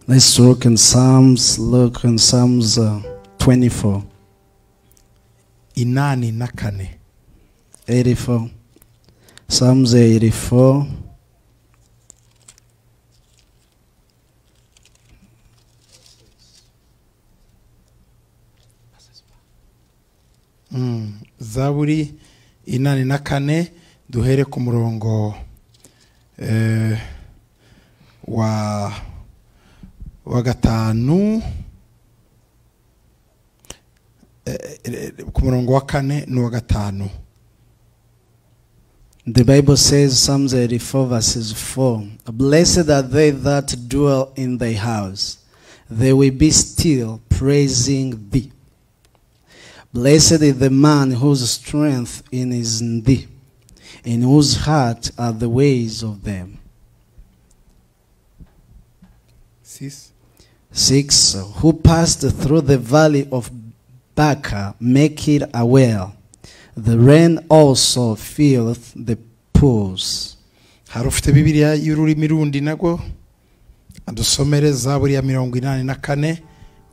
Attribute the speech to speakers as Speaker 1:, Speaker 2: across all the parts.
Speaker 1: Let's look in Psalms, look in Psalms uh, 24,
Speaker 2: inani na kane
Speaker 1: 84. Psalms 84.
Speaker 2: Mm, zaburi inani na kane duhere ku murongo eh, wa wa gatanu Eh, eh, ku murongo wa kane n'uwa gatanu
Speaker 1: The Bible says, Psalms 84, verses 4 Blessed are they that dwell in thy house, they will be still praising thee. Blessed is the man whose strength in is in thee, in whose heart are the ways of them.
Speaker 2: Six.
Speaker 1: 6. Who passed through the valley of Baca, make it a well. The rain also filleth the pools.
Speaker 2: hari ufite bibiliya y'ururimi rundi nabwo adusomere zaburi ya mirongo inani na kane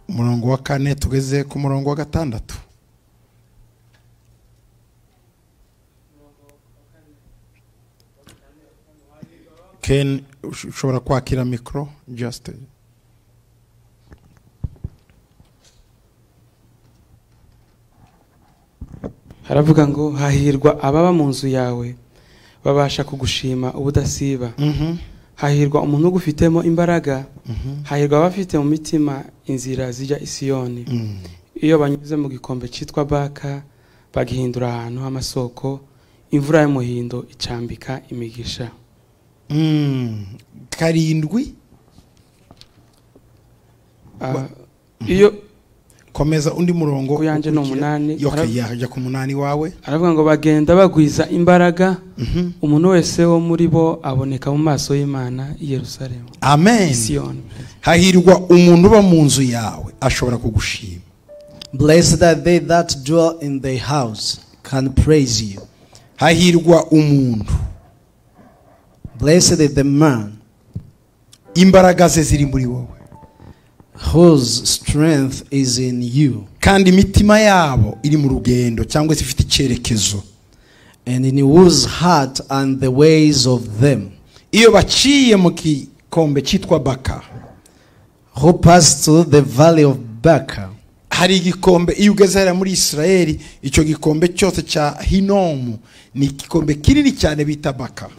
Speaker 2: umurongo wa kane tugeze ku murongo wa gatandatu ken ush- ushobora kwakira mikoro just
Speaker 3: haravuga ngo hahirwa ababa mu nzu yawe babasha kugushima ubudasiba
Speaker 2: Mhm,
Speaker 3: hahirwa umuntu ugufitemo imbaraga
Speaker 2: mhm,
Speaker 3: hahirwa abafite mu mitima inzira zijya isiyoni
Speaker 2: mhm.
Speaker 3: iyo banyuze mu gikombe cyitwa baka bagihindura ahantu h'amasoko imvura y'umuhindo icambika imigisha
Speaker 2: Mm, karindwi
Speaker 3: Ah,
Speaker 2: Ba-
Speaker 3: iyo
Speaker 2: komeza undi murongo
Speaker 3: ku yanjye ni umunani
Speaker 2: yoke
Speaker 3: hara-
Speaker 2: yajya ku munani wawe
Speaker 3: haravuga ngo bagenda bagwiza imbaraga
Speaker 2: Mhm.
Speaker 3: umuntu wese wo muri bo aboneka mu maso y'imana i yerusalemu
Speaker 2: amen
Speaker 3: isiyoni
Speaker 2: hahirwa umuntu uba mu nzu yawe ashobora kugushima
Speaker 1: Blessed are they that dwell in thy house, can praise you.
Speaker 2: hahirwa umuntu
Speaker 1: Blessed is the man
Speaker 2: imbaraga ze ziri muri wowe
Speaker 1: whose strength is in you,
Speaker 2: kandi imitima yabo iri mu rugendo cyangwa se ifite icyerekezo
Speaker 1: and in whose heart and the ways of them,
Speaker 2: iyo baciye mu gikombe cyitwa baka
Speaker 1: who passed through the valley of Baca.
Speaker 2: hari igikombe iyo ugeze hariya muri israeli icyo gikombe cyose cya hinomu ni igikombe kinini cyane bita baka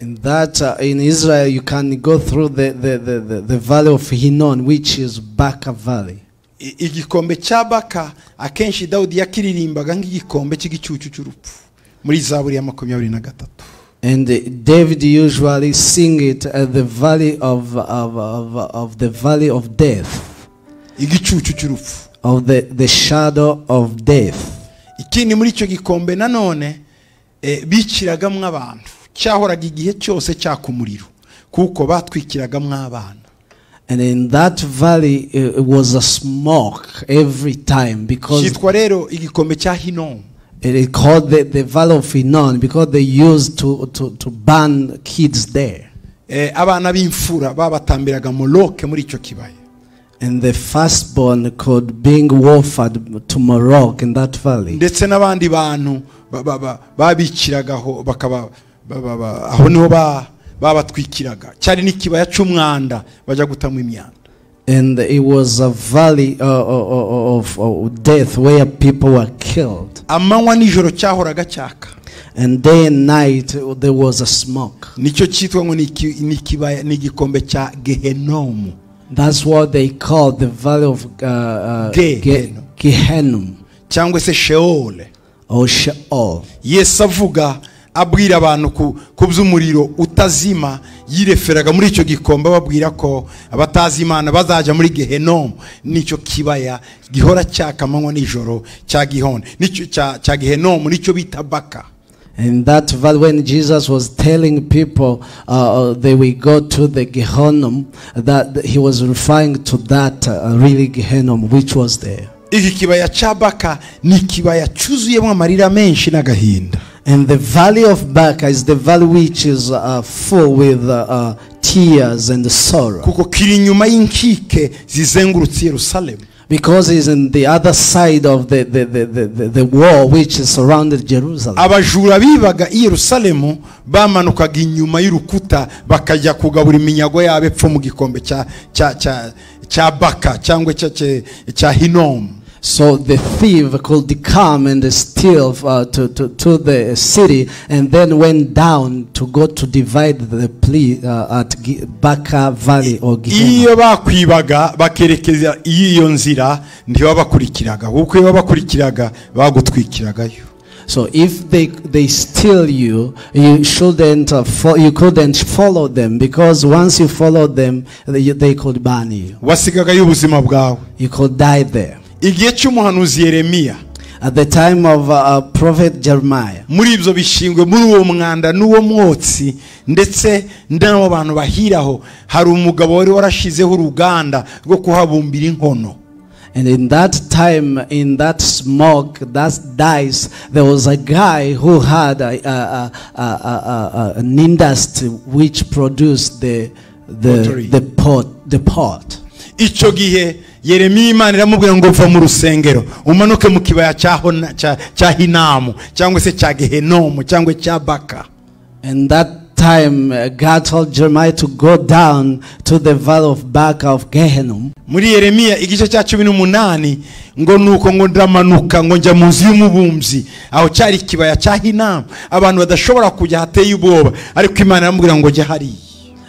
Speaker 1: In that uh, in Israel you can go through the, the, the, the, the valley of Hinnon, which is Baca Valley.
Speaker 2: I- igikombe cya baka akenshi dawudi yakiririmbaga nk'igikombe cy'igicucu cy'urupfu muri zaburi ya makumyabiri na gatatu
Speaker 1: And uh, David usually sing it at the valley of, of, of, of the valley of death,
Speaker 2: igicucu cy'urupfu
Speaker 1: of the, the shadow of death.
Speaker 2: ikindi muri icyo gikombe nanone eh, bikiragamo abantu cyahoraga igihe cyose cyaka umuriro kuko batwikiragamo abana
Speaker 1: And in that valley uh, it was a smoke every time because
Speaker 2: cyitwa rero igikombe cya hinomu
Speaker 1: it is called the, the valley of Hinnon because they used to, to, to burn kids there.
Speaker 2: Eh, abana b'imfura babatambiraga moroke muri icyo kibaya
Speaker 1: And the firstborn could being offered to Morocco in that valley.
Speaker 2: ndetse n'abandi bantu ba- ba- ba- babikiragaho bakaba ba- ba- ba- aho niho ba- babatwikiraga cyari n'ikibaya cy'umwanda bajya gutamo imyanda
Speaker 1: And it was a valley uh, uh, uh, of of death where people were killed.
Speaker 2: amanywa n'ijoro cyahoraga cyaka
Speaker 1: And day and night uh, there was a smoke.
Speaker 2: nicyo cyitwa ngo ni iki- ni ikibaya- ni igikombe cya gehenomu
Speaker 1: That's what they call the valley of uh, uh,
Speaker 2: Ge-
Speaker 1: Ge- Gehenum
Speaker 2: cyangwa se sheole
Speaker 1: or Sheol.
Speaker 2: yesu avuga abwira abantu ku, ku by'umuriro utazima yireferaga muri icyo gikombe ababwira ko abatazi imana bazajya muri gehenomu nicyo kibaya gihora cyaka amanywa n'ijoro cya gihone nicyo cya, cya gehenomu nicyo bita baka
Speaker 1: And that valley, when Jesus was telling people uh, uh, they will go to the Gehenum, that that he was referring to that uh, really Gehenum which was there.
Speaker 2: iki kibaya cya baka ni ikibaya cyuzuyemo amarira menshi n'agahinda
Speaker 1: And the valley of Baca is the valley which is uh, full with uh, uh, tears and sorrow
Speaker 2: kuko kiri inyuma y'inkike zizengurutse yerusalemu
Speaker 1: because he's in the other side of the, the, the, the, the, the wall which surrounded Jerusalem.
Speaker 2: abajura bibaga i yerusalemu bamanukaga inyuma y'urukuta bakajya kugabura iminyago yabo epfo mu gikombe cya cya cya cya baka cyangwa cya cya- cya hinomu
Speaker 1: So the thief could come and steal uh, to, to, to the city and then went down to go to divide the plea uh, at Gi- Baca Valley or Gehenna.
Speaker 2: iyo bakwibaga bakerekeza iyo nzira ntibabakurikiraga kuko iyo babakurikiraga bagutwikiragayo
Speaker 1: So if they, they steal you, you shouldn't uh, fo- you couldn't follow them because once you follow them, they, they could burn you.
Speaker 2: wasigagayo ubuzima bwawe
Speaker 1: You could die there.
Speaker 2: igihe cy'umuhanuzi yeremiya
Speaker 1: At the time of uh, uh, prophet Jeremiah,
Speaker 2: muri ibyo bishingwe muri uwo mwanda n'uwo mwotsi ndetse n'abo bantu bahiraho hari umugabo wari warashizeho uruganda rwo kuhabumbira inkono
Speaker 1: And in that time, in that smoke, that dice, there was a guy who had a, a, a, a, a, a, an industry which produced the
Speaker 2: Pottery.
Speaker 1: the the pot the pot.
Speaker 2: icyo gihe yeremiya imana iramubwira ngo va mu rusengero umanuke mu kibaya cya Hona- cya- cya hinamu cyangwa se cya gehenomu cyangwa cya baka
Speaker 1: And that time, uh, God told Jeremiah to go down to the valley of Baca of Gehenna.
Speaker 2: muri yeremiya igice cya cumi n'umunani ngo nuko ngo ndamanuka ngo njya mu nzu y'umubumbyi aho cyari ikibaya cya hinamu abantu badashobora kujya hateye ubwoba ariko imana iramubwira ngo jya hariya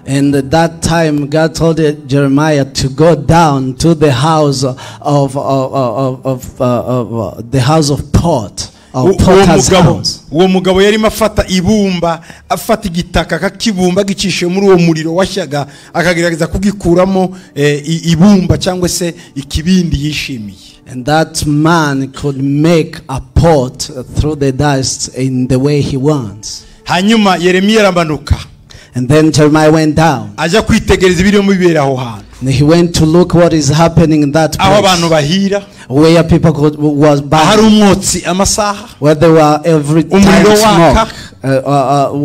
Speaker 1: And at that time, God told uh, Jeremiah to go down to the house of of of, of, uh, of uh, the house of pot
Speaker 2: uwo
Speaker 1: of
Speaker 2: uwo
Speaker 1: potter's
Speaker 2: mugabo
Speaker 1: house.
Speaker 2: uwo mugabo yarimo afata ibumba afata igitaka akakibumba agicisha muri uwo muriro washyaga akagerageza kugikuramo eh, i- ibumba cyangwa se ikibindi yishimiye
Speaker 1: And that man could make a pot through the dust in the way he wants.
Speaker 2: hanyuma yeremiya aramanuka
Speaker 1: And then Jeremiah went down.
Speaker 2: ajya kwitegereza ibirimo bibera aho hantu
Speaker 1: And he went to look what is happening in that
Speaker 2: aho abantu
Speaker 1: place
Speaker 2: bahira
Speaker 1: where people could, was
Speaker 2: ahari
Speaker 1: burned,
Speaker 2: umwotsi amasaha
Speaker 1: where they were every time
Speaker 2: Umuriro waka.
Speaker 1: smoke, uh, uh,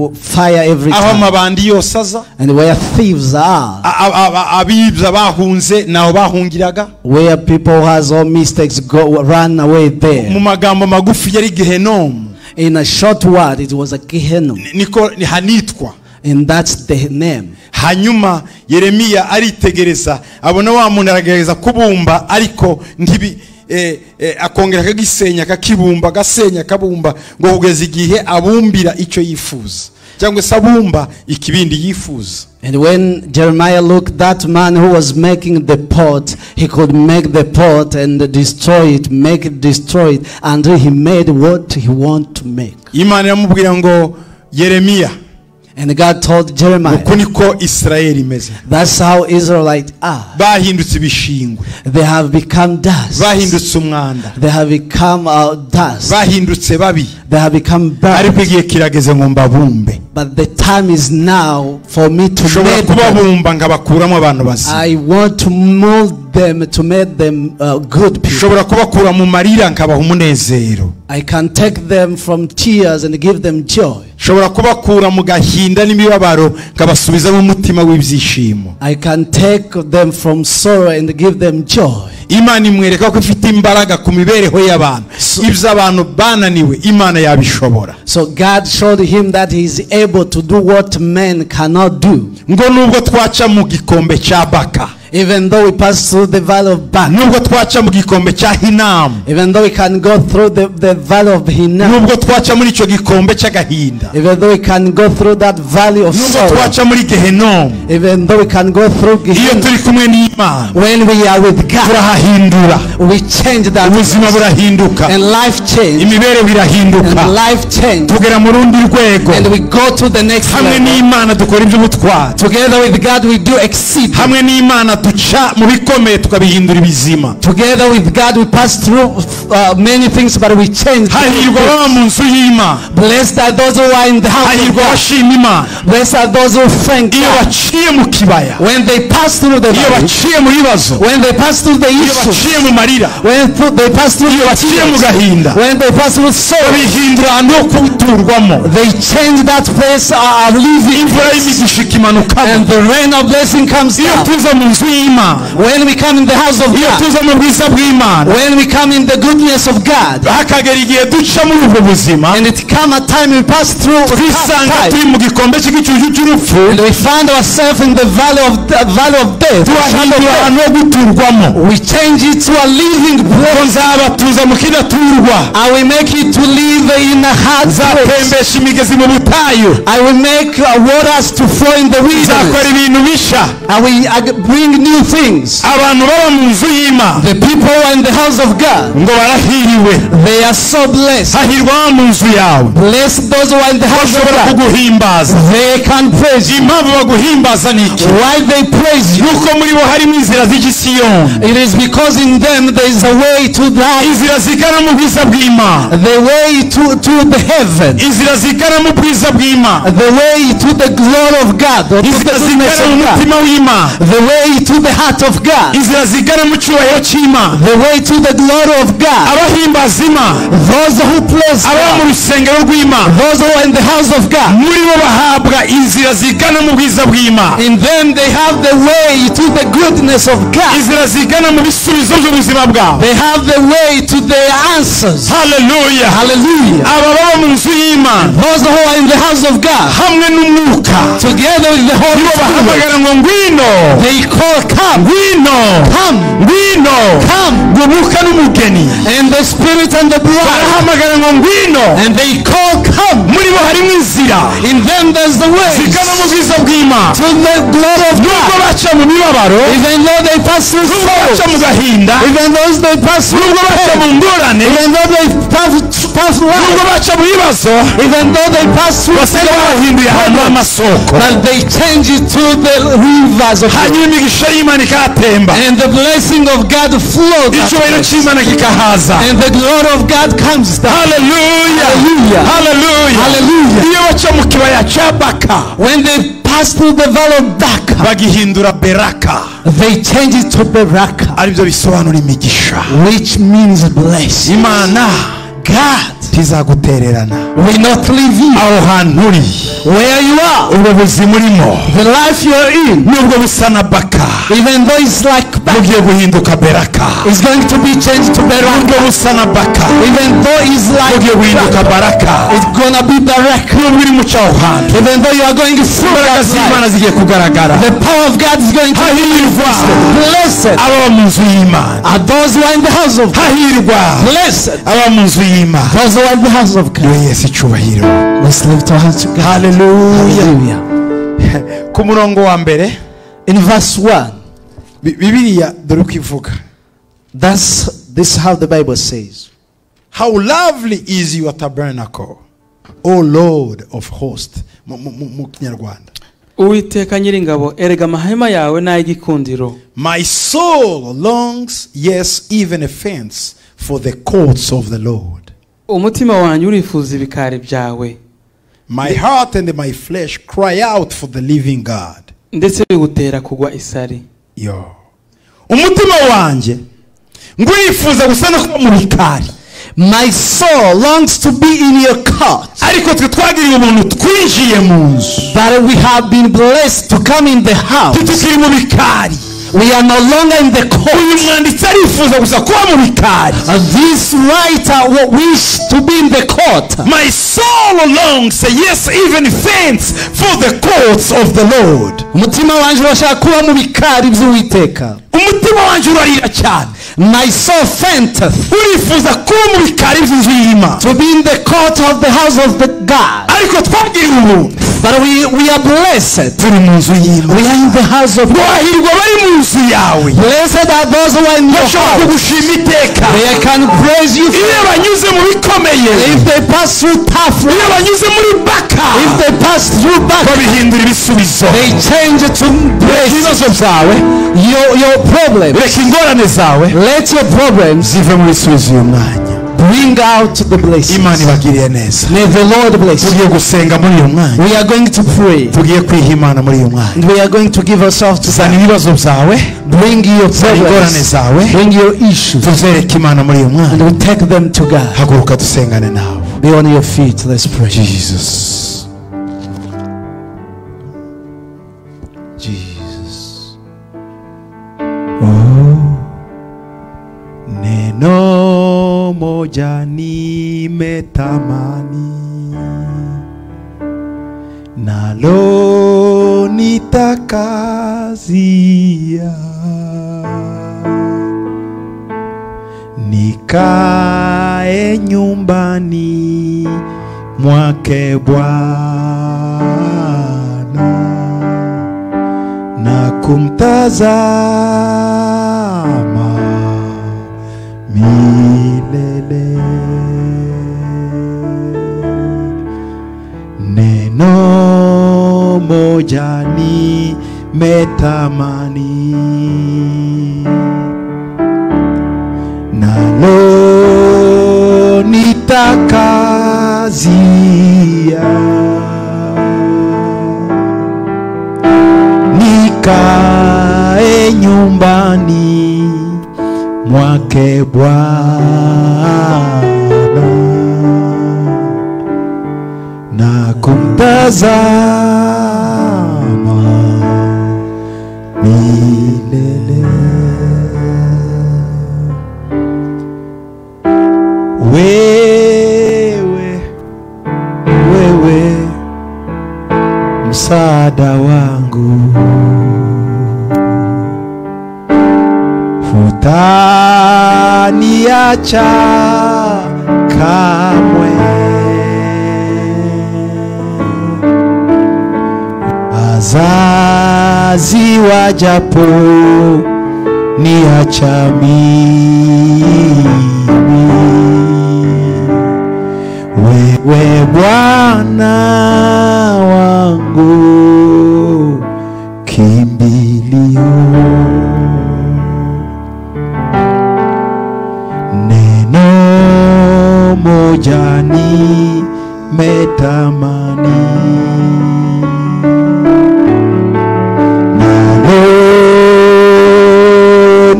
Speaker 1: uh, fire every
Speaker 2: aho
Speaker 1: time,
Speaker 2: amabandi yose aza
Speaker 1: and where thieves are,
Speaker 2: a- a- a- abibya bahunze naho bahungiraga
Speaker 1: where people has all mistakes go run away
Speaker 2: mu
Speaker 1: there.
Speaker 2: magambo magufi yari gehenomu
Speaker 1: In a short word, it was a Gehenna,
Speaker 2: niko hanitwa
Speaker 1: and that's the name.
Speaker 2: hanyuma yeremiya aritegereza abona wa muntu aragerageza kubumba ariko ntibi eh, eh, akongera akagisenya akakibumba agasenya akabumba ngo kugeza igihe abumbira icyo yifuza cyangwa se abumba ikibindi yifuza
Speaker 1: And when Jeremiah looked, that man who was making the pot, he could make the pot and destroy it, make it destroyed, until he made what he wanted to make.
Speaker 2: imana iramubwira ngo yeremiya
Speaker 1: And God told Jeremiah,
Speaker 2: uku niko isirayeli imeze
Speaker 1: that's how Israelites are.
Speaker 2: bahindutse ibishingwe
Speaker 1: They have become dust.
Speaker 2: bahindutse umwanda
Speaker 1: They have become uh, dust.
Speaker 2: bahindutse babi
Speaker 1: They have become
Speaker 2: ariko
Speaker 1: bad.
Speaker 2: igihe kirageze ngo mbabumbe
Speaker 1: But the time is now for me to
Speaker 2: ushobora
Speaker 1: make them.
Speaker 2: kubabumba nkabakuramo abantu bazima
Speaker 1: I want to mold them to make them uh, good people.
Speaker 2: ushobora kubakura mu marira nkabaha umunezero
Speaker 1: I can take them from tears and give them joy.
Speaker 2: ushobora kubakura mu gahinda n'imibabaro nkabasubizamo umutima w'ibyishimo
Speaker 1: I can take them from sorrow and give them joy.
Speaker 2: imana imwereka ko ifite imbaraga ku mibereho y'abantu iby'abantu bananiwe imana yabishobora
Speaker 1: So God showed him that he is able to do what men cannot do.
Speaker 2: ngo nubwo twaca mu gikombe cya baka
Speaker 1: Even though we pass through the valley of Baca,
Speaker 2: nubwo twaca mu gikombe cya hinamu
Speaker 1: even though we can go through the, the valley of Hinnom,
Speaker 2: nubwo twaca muri icyo gikombe cy'agahinda
Speaker 1: even though we can go through that valley of
Speaker 2: nubwo
Speaker 1: sorrow,
Speaker 2: twaca muri gehenomu
Speaker 1: even though we can go through
Speaker 2: iyo
Speaker 1: Gehenna,
Speaker 2: turi kumwe n'imana
Speaker 1: when we are with God,
Speaker 2: turahahindura
Speaker 1: we change that
Speaker 2: ubuzima burahinduka
Speaker 1: and life change
Speaker 2: imibereho irahinduka
Speaker 1: and life change
Speaker 2: tugera mu rundi rwego
Speaker 1: and we go to the next
Speaker 2: hamwe
Speaker 1: level.
Speaker 2: n'imana dukora iby'ubutwari
Speaker 1: Together with God we do exceed.
Speaker 2: hamwe n'imana duca mu bikomeye tukabihindura ibizima
Speaker 4: Together with God, we pass through uh, many things, but we change.
Speaker 2: hahirwa baba mu nzu y'imana
Speaker 4: Blessed are those who are in the house of
Speaker 2: hahirwa
Speaker 4: God.
Speaker 2: abashima imana
Speaker 4: Blessed are those who thank
Speaker 2: iyo
Speaker 4: God.
Speaker 2: baciye mu kibaya
Speaker 4: When they pass through the
Speaker 2: iyo
Speaker 4: valley,
Speaker 2: baciye mu bibazo
Speaker 4: when they pass through the
Speaker 2: iyo
Speaker 4: issues,
Speaker 2: baciye mu marira
Speaker 4: when through, they pass through
Speaker 2: iyo
Speaker 4: the
Speaker 2: baciye mu
Speaker 4: tears,
Speaker 2: gahinda
Speaker 4: when they pass through sorrow,
Speaker 2: babihindura ahantu ho kuturwamo
Speaker 4: they change that place uh, of living,
Speaker 2: imvura y'imigisha ikimanukamo
Speaker 4: and the rain of blessing comes
Speaker 2: iyo
Speaker 4: down.
Speaker 2: tuza mu nzu y'imana
Speaker 4: When we come in the house of
Speaker 2: iyo
Speaker 4: God,
Speaker 2: tuza mu bwiza bw'imana
Speaker 4: when we come in the goodness of God,
Speaker 2: hakagera igihe duca muri ubwo buzima
Speaker 4: and it come a time we pass through tough
Speaker 2: twisanga
Speaker 4: times,
Speaker 2: turi mu gikombe cy'igicucu cy'urupfu
Speaker 4: and we find ourselves in the valley of the valley of death.
Speaker 2: tuhahindura ahantu ho guturwamo
Speaker 4: We change it to a living
Speaker 2: ngo
Speaker 4: place,
Speaker 2: nzabatuza mu kidaturwa
Speaker 4: and we make it to live in a hard place.
Speaker 2: nzatembesha imigezi mu butayu
Speaker 4: I will make uh, waters to flow in the
Speaker 2: nzakora
Speaker 4: wilderness.
Speaker 2: ibintu bishya
Speaker 4: I will I will bring new things.
Speaker 2: abantu baba mu nzu y'imana
Speaker 4: The people who are in the house of God,
Speaker 2: ngo barahiriwe
Speaker 4: they are so blessed.
Speaker 2: hahirwa aba mu nzu yawe
Speaker 4: Bless those who are in the house of
Speaker 2: bashobora
Speaker 4: God.
Speaker 2: kuguhimbaza
Speaker 4: They can praise you.
Speaker 2: impamvu baguhimbaza ni iki
Speaker 4: Why they praise you?
Speaker 2: nuko muri bo harimo inzira z'igisiyoni
Speaker 4: It is because in them there is a way to life,
Speaker 2: inzira zigana mu bwiza bw'imana
Speaker 4: the way to, to the heaven,
Speaker 2: inzira zigana mu bwiza bw'imana
Speaker 4: the way to the glory of God, or to the
Speaker 2: inzira
Speaker 4: goodness
Speaker 2: zigana
Speaker 4: of
Speaker 2: mu mutima
Speaker 4: God,
Speaker 2: w'imana
Speaker 4: the way to the heart of God,
Speaker 2: inzira zigana mu cyubahiro cy'imana
Speaker 4: the way to the glory of God.
Speaker 2: abahimbaza imana
Speaker 4: Those who praise
Speaker 2: ababa mu
Speaker 4: God,
Speaker 2: rusengero rw'imana
Speaker 4: those who are in the house of God,
Speaker 2: muri bo bahabwa inzira zigana mu bwiza bw'imana
Speaker 4: in them they have the way to the goodness of God.
Speaker 2: inzira zigana mu bisubizo by'ubuzima bwabo
Speaker 4: They have the way to their answers.
Speaker 2: haleluya
Speaker 4: Hallelujah.
Speaker 2: aba baba mu nzu y'imana
Speaker 4: Those who are in the house of God,
Speaker 2: hamwe n'umwuka
Speaker 4: together with the Holy
Speaker 2: nibo
Speaker 4: Spirit,
Speaker 2: bahamagara ngo ngwino
Speaker 4: they call, Come,
Speaker 2: ngwino
Speaker 4: come,
Speaker 2: ngwino
Speaker 4: come.
Speaker 2: gubuka n'umugeni
Speaker 4: And the Spirit and the bride,
Speaker 2: barahamagara ngo ngwino
Speaker 4: and they call, Come.
Speaker 2: muri bo harimo inzira
Speaker 4: In them there's the way
Speaker 2: zigana mu bwiza bw'imana
Speaker 4: to the glory of
Speaker 2: nubwo
Speaker 4: God.
Speaker 2: baca mu mibabaro
Speaker 4: Even though they pass through
Speaker 2: nubwo baca
Speaker 4: sorrow,
Speaker 2: mu gahinda
Speaker 4: even though they pass through
Speaker 2: nubwo baca mu
Speaker 4: pain,
Speaker 2: ngorane
Speaker 4: even though they pass, pass
Speaker 2: nubwo
Speaker 4: life,
Speaker 2: baca mu bibazo
Speaker 4: even though they pass through
Speaker 2: basiga bahinduye ahantu h'amasoko
Speaker 4: but they change it to the rivers of
Speaker 2: hanyuma imigisha y'imana ikahatemba
Speaker 4: And the blessing of God flows
Speaker 2: icyubahiro
Speaker 4: upwards.
Speaker 2: cy'imana kikahaza
Speaker 4: And the glory of God comes down.
Speaker 2: haleluya
Speaker 4: Hallelujah.
Speaker 2: haleluya
Speaker 4: Hallelujah.
Speaker 2: iyo baca mu kibaya cya baka
Speaker 4: When they pass through the valley of Baca,
Speaker 2: bagihindura beraka
Speaker 4: they change it to Beraka,
Speaker 2: aribyo bisobanura imigisha
Speaker 4: which means blessed.
Speaker 2: imana
Speaker 4: God
Speaker 2: ntizagutererana
Speaker 4: will not leave you
Speaker 2: aho hantu uri
Speaker 4: where you are.
Speaker 2: ubwo buzima urimo
Speaker 4: The life you are in,
Speaker 2: nubwo busa na baka
Speaker 4: even though it's like Baca,
Speaker 2: bugiye guhinduka beraka
Speaker 4: is going to be changed to Beraka.
Speaker 2: nubwo busa na baka
Speaker 4: Even though it's like
Speaker 2: bugiye guhinduka
Speaker 4: Baca,
Speaker 2: baraka
Speaker 4: it's gonna be Beraka.
Speaker 2: nubwo uri muca aho hantu
Speaker 4: Even though you are going through
Speaker 2: imbaraga
Speaker 4: that
Speaker 2: z'imana
Speaker 4: life,
Speaker 2: zigiye kugaragara
Speaker 4: the power of God is going to
Speaker 2: hahirwa
Speaker 4: be blessed.
Speaker 2: ababa mu nzu y'imana
Speaker 4: are those who are in the house of God.
Speaker 2: hahirwa
Speaker 4: Blessed
Speaker 2: ababa mu nzu y'imana
Speaker 4: those who are in the house of God.
Speaker 2: yewe yesu icyubahiro
Speaker 4: Let's lift our hands to God.
Speaker 2: haleluya
Speaker 4: Hallelujah.
Speaker 2: ku murongo wa mbere
Speaker 4: In verse 1,
Speaker 2: Bi- bibiliya dore uko ivuga
Speaker 4: that's this is how the Bible says.
Speaker 2: how lovely is your tabernacle o lord of host mu mu- mu- mu kinyarwanda
Speaker 3: uwiteka nyiringabo erega amahema yawe ni ay'igikundiro
Speaker 2: my soul longs yes even a fence for the courts of the lord
Speaker 3: umutima wanjye urifuza ibikari byawe
Speaker 2: my heart and my flesh cry out for the living god
Speaker 3: ndetse bigutera kugwa isari
Speaker 2: yo umutima wanjye ngurifuza gusa no kuba mu bikari
Speaker 4: My soul longs to be in your court.
Speaker 2: ariko twe twagiriye umuntu twinjiye mu nzu
Speaker 4: But we have been blessed to come in the house.
Speaker 2: twe tukiri mu bikari
Speaker 4: We are no longer in the court.
Speaker 2: uyu mwanditsi arifuza gusa kuba mu bikari
Speaker 4: Uh, This writer wa- wish to be in the court.
Speaker 2: my soul longs yes even faints for the courts of the lord
Speaker 4: Umutima wanjye urashaka kuba mu bikari by'Uwiteka.
Speaker 2: umutima wanjye urarira cyane
Speaker 4: My soul fainteth
Speaker 2: urifuza kuba mu bikari by'inzu y'imana
Speaker 4: to be in the court of the house of the God.
Speaker 2: ariko twabwiriye umuntu
Speaker 4: But we, we are blessed.
Speaker 2: turi mu nzu
Speaker 4: We
Speaker 2: y'imana
Speaker 4: are in the house of God.
Speaker 2: wahirwa bari mu nzu yawe
Speaker 4: Blessed are those who are in your
Speaker 5: bashobora
Speaker 4: house.
Speaker 5: kugushima iteka
Speaker 4: They can praise you.
Speaker 5: iyo banyuze mu bikomeye
Speaker 4: If they pass through tough
Speaker 5: iyo
Speaker 4: road,
Speaker 5: banyuze muri baka
Speaker 4: if they pass through back,
Speaker 5: babihindura ibisubizo
Speaker 4: they change it to
Speaker 5: reka
Speaker 4: praise
Speaker 5: ibibazo byawe
Speaker 4: your, your problem.
Speaker 5: reka ingorane zawe
Speaker 4: Let your problems
Speaker 5: zive mu bisubizo uyu mwanya
Speaker 4: bring out the blessings.
Speaker 5: imana ibagiriye neza
Speaker 4: May the Lord bless you.
Speaker 5: tugiye gusenga muri uyu mwanya
Speaker 4: We are going to pray.
Speaker 5: tugiye kwiha imana muri uyu mwanya
Speaker 4: And we are going to give ourselves to
Speaker 5: zana
Speaker 4: God.
Speaker 5: ibibazo byawe
Speaker 4: Bring your
Speaker 5: zana ingorane
Speaker 4: problems.
Speaker 5: zawe
Speaker 4: Bring your issues.
Speaker 5: tuzereke imana muri uyu mwanya
Speaker 4: And we take them to God.
Speaker 5: haguruka dusengane nawe
Speaker 4: Be on your feet. Let's pray.
Speaker 5: jesus jesus neno moja nimetamani nalo nitakazia nikae nyumbani mwake Bwana na kumtazama milele. Neno moja nimetamani nalo nitakazia nikae nyumbani mwake Bwana na kumtazama milele. Wewe, wewe msaada wangu hutaniacha kamwe wazazi wajapo niacha mimi wewe Bwana wangu kimbilio, neno moja nimetamani nalo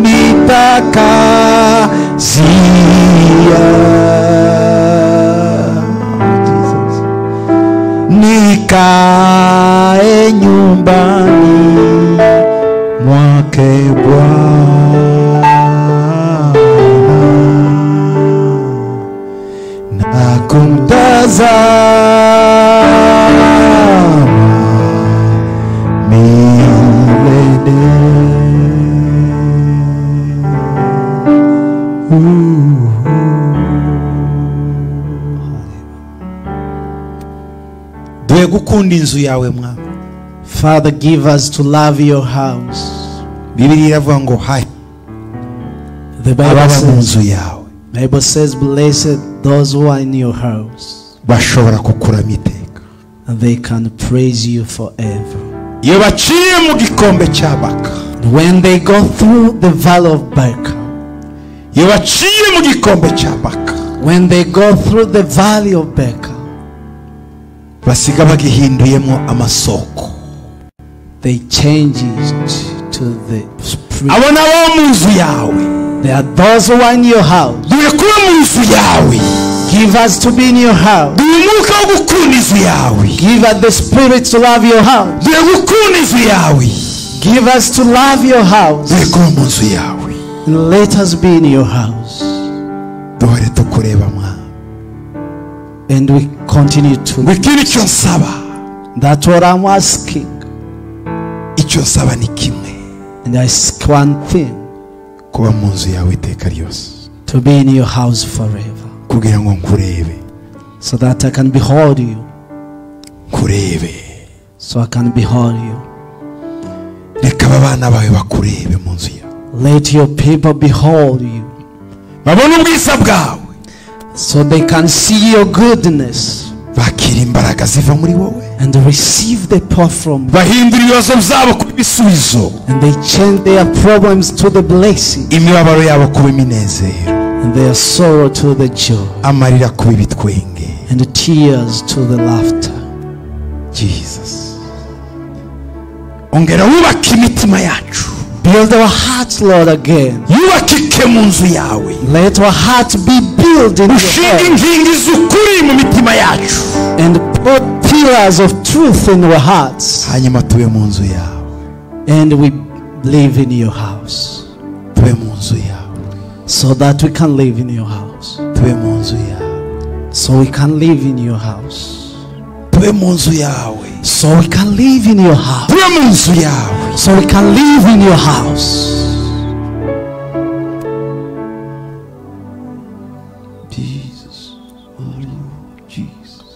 Speaker 5: nitakazia nikae nyumbani mwake Bwana na kumtazama milele. Dwe gukunda inzu yawe mwami
Speaker 4: Father, give us to love your house.
Speaker 5: bibiriya iravuga ngo hayi
Speaker 4: The Bible
Speaker 5: ababa mu
Speaker 4: says,
Speaker 5: nzu yawe
Speaker 4: Bible says, Blessed those who are in your house,
Speaker 5: bashobora kukurama iteka
Speaker 4: and they can praise you forever.
Speaker 5: iyo baciye mu gikombe cya baka
Speaker 4: And when they go through the valley of Baca,
Speaker 5: iyo baciye mu gikombe cya baka
Speaker 4: when they go through the valley of Baca,
Speaker 5: basiga bagihinduyemo amasoko
Speaker 4: they change it to the spring.
Speaker 5: abo nabo mu nzu yawe
Speaker 4: There are those who are in your house.
Speaker 5: duhe kuba mu nzu yawe
Speaker 4: Give us to be in your house.
Speaker 5: duhe umwuka wo gukunda inzu yawe
Speaker 4: Give us the spirit to love your house.
Speaker 5: duhe gukunda inzu yawe
Speaker 4: Give us to love your house.
Speaker 5: duhe kuba mu nzu yawe
Speaker 4: And let us be in your house.
Speaker 5: duhore tukureba mwami
Speaker 4: And we continue
Speaker 5: ngo
Speaker 4: to.
Speaker 5: ikindi icyo nsaba
Speaker 4: That's what I'm asking.
Speaker 5: icyo nsaba ni kimwe
Speaker 4: And I ask one thing
Speaker 5: kuba mu nzu yawe iteka ryose
Speaker 4: to be in your house forever.
Speaker 5: kugira ngo nkurebe
Speaker 4: So that I can behold you.
Speaker 5: nkurebe
Speaker 4: So I can behold you.
Speaker 5: reka aba bana bawe bakurebe mu nzu yawe
Speaker 2: Let your people behold you
Speaker 5: babone ubwiza bwawe
Speaker 2: so they can see your goodness
Speaker 5: bakira imbaraga ziva muri wowe
Speaker 2: and receive the power from you.
Speaker 5: bahindura ibibazo byabo kuba ibisubizo
Speaker 2: And they change their problems to the blessing
Speaker 5: imibabaro yabo kuba iminezero
Speaker 2: and their sorrow to the joy
Speaker 5: amarira kuba ibitwenge
Speaker 2: and tears to the laughter.
Speaker 5: jesus ongera wubake imitima yacu
Speaker 2: Build our hearts, Lord, again.
Speaker 5: yubakike mu nzu yawe
Speaker 2: Let our hearts be built in your
Speaker 5: ushinge
Speaker 2: heart
Speaker 5: inkingi z'ukuri mu mitima yacu
Speaker 2: and put pillars of truth in our hearts.
Speaker 5: hanyuma tube mu nzu yawe
Speaker 2: And we live in your house
Speaker 5: tube mu nzu yawe
Speaker 2: so that we can live in your house.
Speaker 5: tube mu nzu yawe
Speaker 2: So we can live in your house.
Speaker 5: tube mu nzu yawe
Speaker 2: So we can live in your house.
Speaker 5: tube mu nzu yawe
Speaker 2: So we can live in your house.
Speaker 5: Jesus. Hallelujah. Jesus.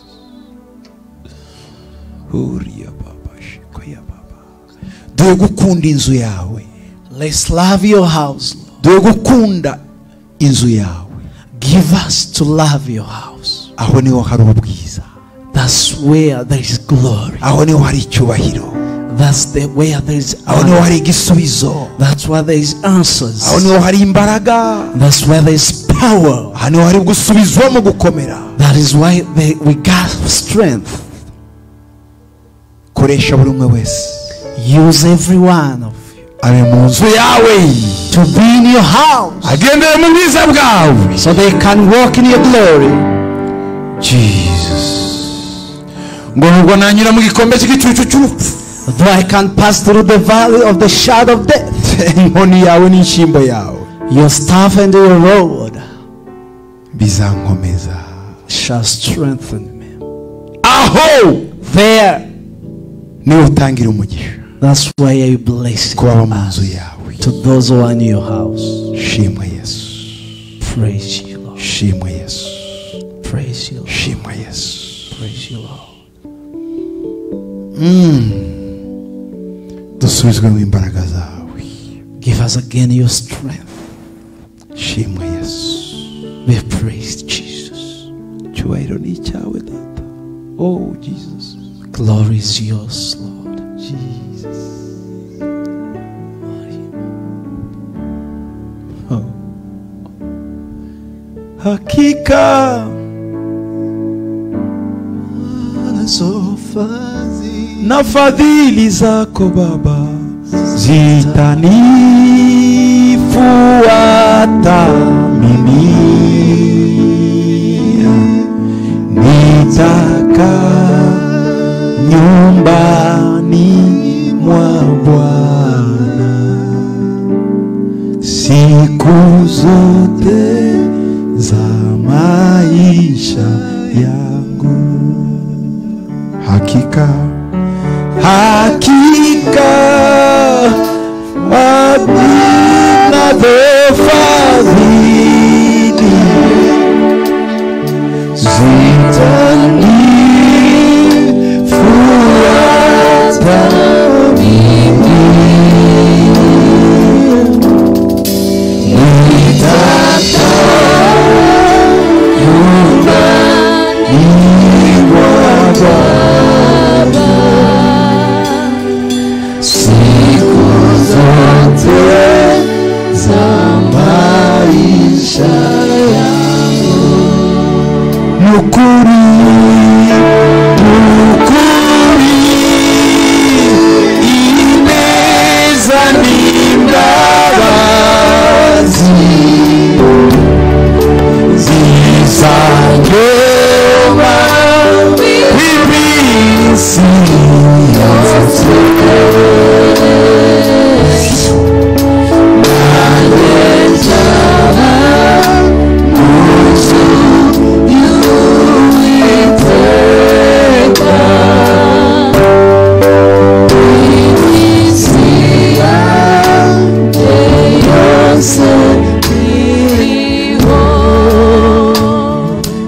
Speaker 5: Uriya baba shikoya baba. Dore gukunda inzu yawe.
Speaker 2: Let's love your house. Lord.
Speaker 5: Dore gukunda inzu yawe.
Speaker 2: Give us to love your house.
Speaker 5: Aho niho hari ubwiza.
Speaker 2: That's where there is glory.
Speaker 5: Aho niho hari icyubahiro.
Speaker 2: That's the where there is
Speaker 5: Aho niho
Speaker 2: honor.
Speaker 5: hari igisubizo.
Speaker 2: That's where there is answers.
Speaker 5: Aho niho hari imbaraga.
Speaker 2: That's where there is power.
Speaker 5: Aho niho hari gusubizwa mu gukomera.
Speaker 2: That is why they, we got strength.
Speaker 5: Koresha buri umwe wese.
Speaker 2: Use every one of you
Speaker 5: Abe mu nzu yawe.
Speaker 2: to be in your house
Speaker 5: Agendere mu bwiza bwawe.
Speaker 2: so they can walk in your glory.
Speaker 5: Jesus. ngo nubwo nanyura mu gikombe cy'igicucu cy'urupfu
Speaker 2: Though I can pass through the valley of the shadow of death,
Speaker 5: inkoni yawe n'inshyimbo yawe
Speaker 2: your staff and your rod
Speaker 5: bizankomeza
Speaker 2: shall strengthen me.
Speaker 5: aho
Speaker 2: There,
Speaker 5: niwe utangira umugisha
Speaker 2: that's why I bless
Speaker 5: ku baba mu nzu yawe
Speaker 2: to those who are in your house.
Speaker 5: shimwe yesu
Speaker 2: Praise you, Lord.
Speaker 5: shimwe yesu
Speaker 2: Praise you, Lord.
Speaker 5: shimwe yesu
Speaker 2: Praise you, Lord.
Speaker 5: dusubizwe mu imbaraga zawe
Speaker 2: Give us again your strength.
Speaker 5: shimwe yesu
Speaker 2: Be praised, Jesus.
Speaker 5: icyubahiro ni icyawe data oh jesus
Speaker 2: Glory is yours, Lord.
Speaker 5: jesus hakika na fadhili zako baba zitanifuata mimi nitaka nyumbani mwa Bwana siku zote za maisha yangu hakika hakika wadinazofadhili zitanifuata
Speaker 6: Siku zote za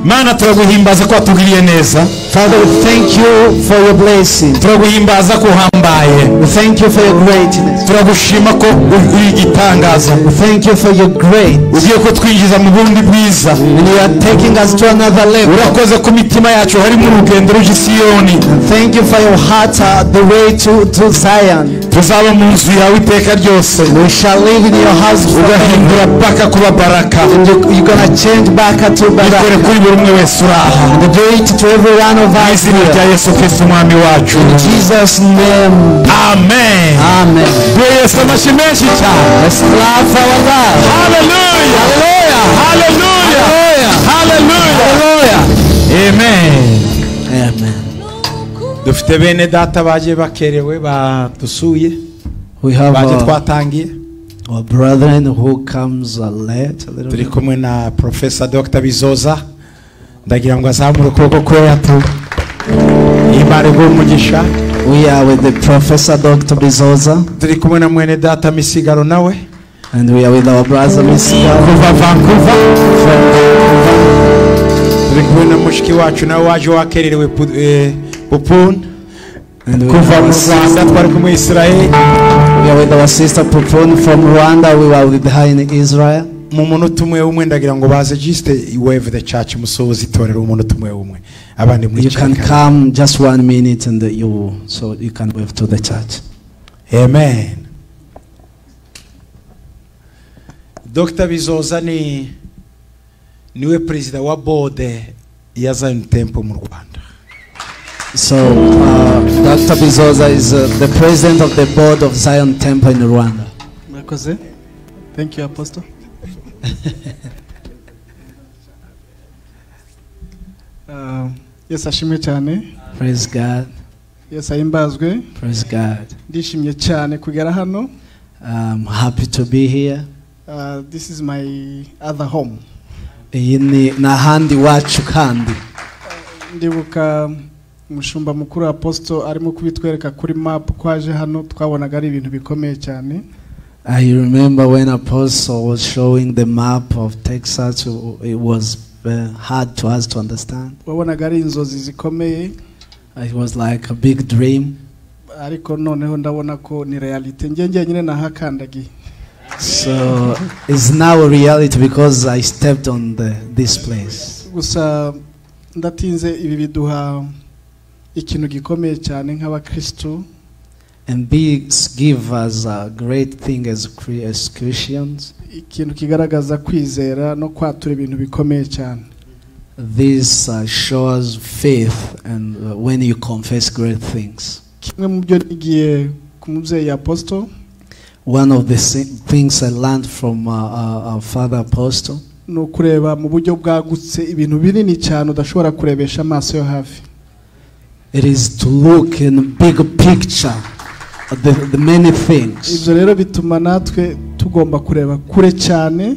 Speaker 2: mana turaguhimbaza ko watugiriye neza
Speaker 1: Father, we thank you for your blessing.
Speaker 2: turaguhimbaza ko uhambaye
Speaker 1: We thank you for your greatness.
Speaker 2: turagushima ko uri igitangaza
Speaker 1: We thank you for your grace.
Speaker 2: ugiye kutwinjiza mu bundi bwiza
Speaker 1: And you are taking us to another level.
Speaker 2: urakoze ko imitima yacu harimo urugendo ruje isiyoni
Speaker 1: Thank you for your heart, uh, the way to, to Zion.
Speaker 2: tuzaba mu nzu yawe iteka ryose
Speaker 1: We shall live in your house forever.
Speaker 2: ugahindura paka kuba baraka
Speaker 1: And you, you're going to change back to
Speaker 2: ikore
Speaker 1: Barak.
Speaker 2: kuri buri umwe wese uraha
Speaker 1: And do it to every one of
Speaker 2: mu
Speaker 1: us
Speaker 2: izina rya
Speaker 1: here.
Speaker 2: yesu kirisiti umwami wacu
Speaker 1: In Jesus' name.
Speaker 2: amen
Speaker 1: Amen.
Speaker 2: duhe yesu amashyi menshi cyane
Speaker 1: Let's clap our God.
Speaker 2: haleluya haleluya haleluya amen
Speaker 1: Amen.
Speaker 2: dufite bene data baje bakerewe badusuye
Speaker 1: We have
Speaker 2: baje
Speaker 1: our,
Speaker 2: twatangiye
Speaker 1: our brethren who comes uh, late a little
Speaker 2: turi
Speaker 1: bit.
Speaker 2: kumwe na profesa dr bizoza ndagira ngo azamure ukuboko kwe yatu imana iguhe umugisha
Speaker 1: We are with the Professor Dr. Bizoza
Speaker 2: turi kumwe na mwene data misigaro nawe
Speaker 1: and we are with our brother Mr.
Speaker 2: kuva vancouver turi kumwe na mushiki wacu nawe waje wakererewe pu- eh, bupuni
Speaker 1: And we
Speaker 2: kuva
Speaker 1: are
Speaker 2: mu
Speaker 1: with our,
Speaker 2: rwanda twari kumwe israeli
Speaker 1: we are with our sister Pupun from Rwanda. We were with her in Israel.
Speaker 2: mu munota umwe umwe ndagira ngo baze jisite weve the church musohoze itorero umunota umwe umwe abandi muri
Speaker 1: You can
Speaker 2: cyaka
Speaker 1: come just one minute and you so you can wave to the church.
Speaker 2: amen dr bizoza ni niwe perezida wa bode ya zion temple mu rwanda
Speaker 1: So uh, Dr. Bizoza is uh, the president of the board of Zion Temple in Rwanda.
Speaker 7: mwakoze thank you apostle Uh, yesu ashimwe cyane
Speaker 1: Praise God.
Speaker 7: yesu ahimbazwe
Speaker 1: Praise God.
Speaker 7: ndishimye cyane kugera hano
Speaker 1: I'm happy to be here.
Speaker 7: Uh, this is my other home
Speaker 1: iyi ni ni ahandi wacu kandi
Speaker 7: ndibuka umushumba mukuru apostle arimo kubitwereka kuri map ko aje hano twabonaga ari ibintu bikomeye cyane
Speaker 1: I remember when Apostle was showing the map of Texas, it was uh, hard to us to understand.
Speaker 7: wabonaga ari inzozi zikomeye
Speaker 1: It was like a big dream.
Speaker 7: ariko noneho ndabona ko ni realite njye njyenyine nahakandagiye
Speaker 1: So it's now a reality because I stepped on the, this place.
Speaker 7: gusa ndatinze ibi biduha ikintu gikomeye cyane nk'abakristo
Speaker 1: And this give us a great thing as, cre- as Christians.
Speaker 7: ikintu kigaragaza kwizera no kwatura ibintu bikomeye cyane
Speaker 1: This uh, shows faith and uh, when you confess great things.
Speaker 7: kimwe mu byo nigiye ku mubyeyi apostle
Speaker 1: One of the si- things I learned from uh, our, our father apostle
Speaker 7: ni ukureba mu buryo bwagutse ibintu binini cyane udashobora kurebesha amaso yo hafi
Speaker 1: It is to look in big picture at the, the many things.
Speaker 7: ibyo rero bituma natwe tugomba kureba kure cyane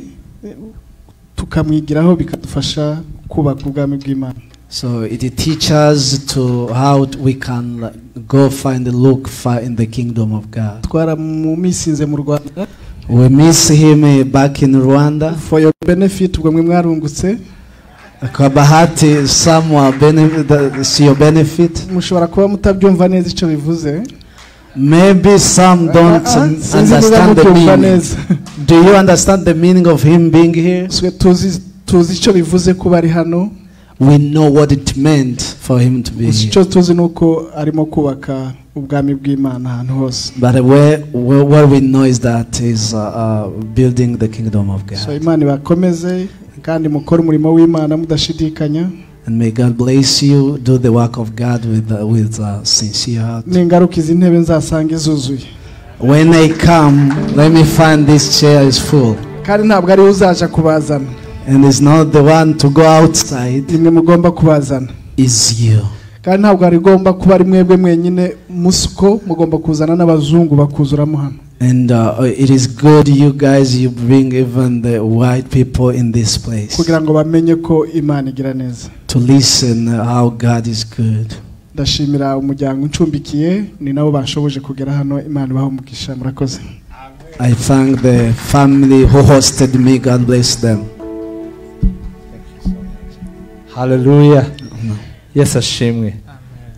Speaker 7: tukamwigiraho bikadufasha kubaka ubwami bw'imana
Speaker 1: So it teaches us to how we can like, go find look far in the kingdom of God.
Speaker 7: twara mu misinze mu rwanda
Speaker 1: We miss him eh, back in Rwanda.
Speaker 7: for your benefit ubwo mwe mwarungutse
Speaker 1: Kwa bahati some were benefit, that is your benefit.
Speaker 7: mushobora kuba mutabyumva neza icyo bivuze
Speaker 1: Maybe some don't
Speaker 7: Ah, ah,
Speaker 1: um,
Speaker 7: sinzi niba
Speaker 1: understand the
Speaker 7: mubyumva
Speaker 1: meaning.
Speaker 7: neza
Speaker 1: Do you understand the meaning of him being here?
Speaker 7: Swe tuzi tuzi icyo bivuze kuba ari hano
Speaker 1: We know what it meant for him to be here.
Speaker 7: icyo tuzi ni uko arimo kubaka ubwami bw'imana ahantu hose
Speaker 1: But where, where, what we know is that is uh, uh, building the kingdom of God.
Speaker 7: so imana ibakomeze kandi mukore umurimo w'imana mudashidikanya
Speaker 1: and may God bless you. Do the work of God with uh, with uh, sincere heart.
Speaker 7: n'ingaruka izi ntebe nzasanga izuzuye
Speaker 1: When I come, let me find this chair is full,
Speaker 7: kandi ntabwo ariwe uzaja kubazana
Speaker 1: and it's not the one to go outside.
Speaker 7: nimwe mugomba kubazana
Speaker 1: Is you.
Speaker 7: kandi ntabwo rigomba kuba ari mwebwe mwenyine musuko mugomba kuzana n'abazungu bakuzuramo hano
Speaker 1: And uh, it is good you guys you bring even the white people in this place
Speaker 7: kugira ngo bamenye ko imana igira neza
Speaker 1: to listen how God is good.
Speaker 7: ndashimira umuryango uncumbikiye ni nabo bashoboje kugera hano imana ibaha umugisha murakoze
Speaker 1: I thank the family who hosted me. God bless them.
Speaker 8: haleluya yesu ashimwe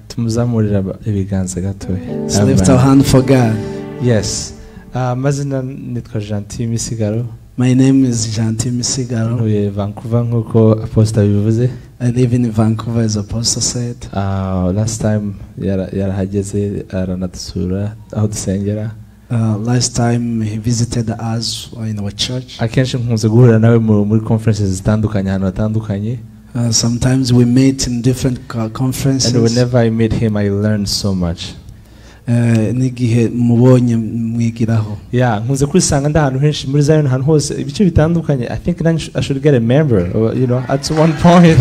Speaker 8: tumuzamurira ibiganza gatoya
Speaker 1: Let's lift our hand for God.
Speaker 8: yesi amazina nitwa gentile misigaro
Speaker 1: My name is Janti Misigaro.
Speaker 8: ntuye vancouver nk'uko aposita bivuze
Speaker 1: I live in Vancouver, as Apostle said.
Speaker 8: Ah, last time yara- yarahageze aranadusura aho dusengera
Speaker 1: Uh, last time he visited us in our church.
Speaker 8: akenshi nkunze guhurira nawe mu- muri conferences zitandukanye ahantu hatandukanye
Speaker 1: Uh, sometimes we meet in different co-
Speaker 8: and
Speaker 1: conferences.
Speaker 8: whenever i meet him i learn so much
Speaker 1: Uh, n'igihe mubonye mwigiraho.
Speaker 8: yeah nkunze kwisanga ndi ahantu henshi muri zion ahantu hose ibice bitandukanye i think then i should get a member or, you know at one point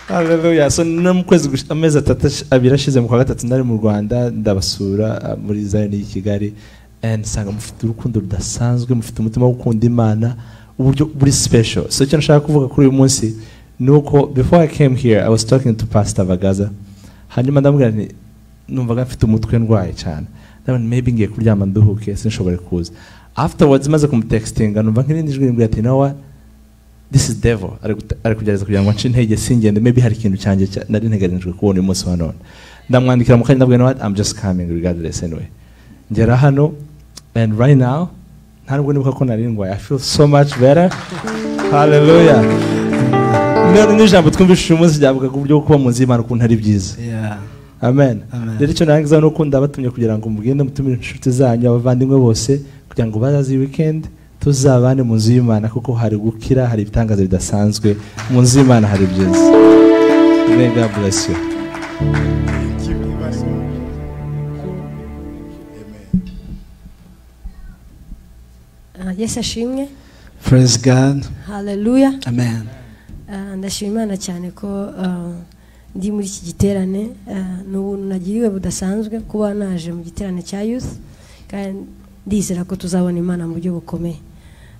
Speaker 8: Hallelujah. so no mu kwezi gush- amezi atatu ash- abiri ashize mu kwa gatatu nari mu rwanda ndabasura ah, muri zion y'i kigali and nsanga mufite urukundo rudasanzwe mufite umutima wo gukunda imana uburyo buri special so icyo nshaka kuvuga kuri uyu munsi ni uko before i came here i was talking to pastor bagaza hanyuma ndamubwira nti numvaga mfite umutwe ndwaye cyane ndabona maybe ngiye kuryama nduhuke sinshobore kuza afterwards maze kumutextinga numva nk'irindi jwi rimbwira ati nawe this is devil ari gute- ari kugerageza kugira ngo nce intege singende maybe hari ikintu cyanjye cya- nari nteganijwe kubona uyu munsi wa none ndamwandikira mu kanya ndabwira nawe i'm just coming regardless anyway ngera hano and right now nta nubwo nibuka ko nari ndwaye i feel so much better hallelujah Ni- n'ijambo twumvishije uyu munsi ryavuga ku buryo bwo kuba mu nzu y'imana ukuntu ari byiza
Speaker 1: Yeah.
Speaker 8: amen
Speaker 1: Amen.
Speaker 8: rero icyo narangiza ni uko ndabatumye kugira ngo mugende mutumire inshuti zanyu abavandimwe bose kugira ngo bazaze iyi weekend tuzabane mu nzu y'imana kuko hari gukira hari ibitangaza bidasanzwe mu nzu y'imana hari byiza May God bless you.
Speaker 9: Ah, yesu ashimwe
Speaker 1: Praise God.
Speaker 9: haleluya
Speaker 1: Amen.
Speaker 9: Ah, ndashima imana cyane ko ah, ndi muri iki giterane Ah, ni ubuntu nagiriwe budasanzwe kuba naje mu giterane cya youth kandi ndizera ko tuzabona imana mu buryo bukomeye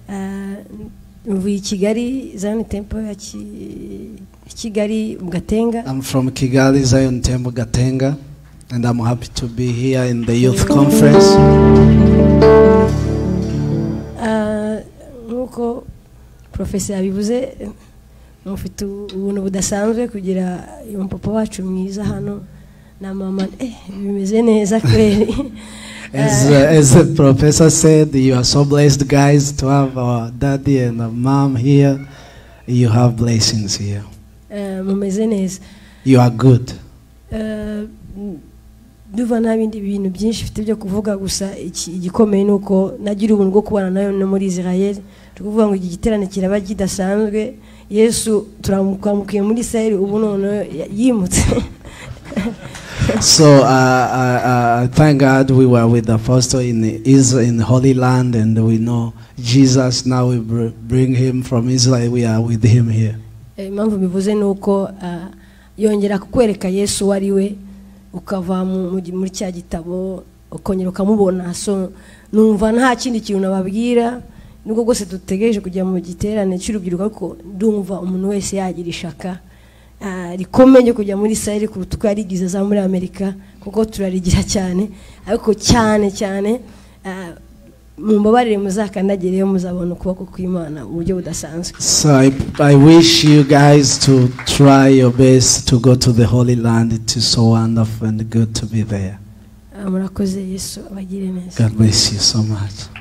Speaker 9: Ah, mvuye i kigali zani tempo ya Ki- kigali mu gatenga
Speaker 1: I'm from Kigali, Zion Temple, Gatenga, and I'm happy to be here in the youth conference.
Speaker 9: Ah, nk'uko porofesi yabivuze mufite ubuntu budasanzwe kugira umupapa wacu mwiza hano na mama eh, bimeze neza kweri
Speaker 1: As, uh, as the professor said, you are so blessed, guys, to have our daddy and our mom here. You have blessings here.
Speaker 9: Ah, mumeze neza
Speaker 1: You are good.
Speaker 9: Ah, ndumva nta bindi bintu byinshi mfite byo kuvuga gusa iki- igikomeye ni uko nagira ubuntu bwo kubana nayo no muri israel ni ukuvuga ngo iki giterane kiraba kidasanzwe yesu turamukamukiye muri israel ubu noneho ya- yimutse
Speaker 1: So uh, I, I- I thank God we were with the apostle in Israel, in Holy Land, and we know Jesus. Now we br- bring him from Israel. We are with him here.
Speaker 9: Eh, impamvu bivuze ni uko ah, yongera kukwereka yesu uwo ari we ukava mu- mu gi- muri cya gitabo ukongera ukamubona so numva nta kindi kintu nababwira nubwo rwose dutegereje kujya mu giterane cy'urubyiruko ariko ndumva umuntu wese yagira ishaka Ah, rikomeye ryo kujya muri sayiri kuruta uko yarigize za muri amerika kuko turarigira cyane ariko cyane cyane ah, mumbabarire muzakandagireyo muzabona ukuboko kw'imana mu buryo budasanzwe
Speaker 1: So I, I wish you guys to try your best to go to the Holy Land. It is so wonderful and good to be there.
Speaker 9: Ah, murakoze yesu abagire neza
Speaker 1: God bless you so much.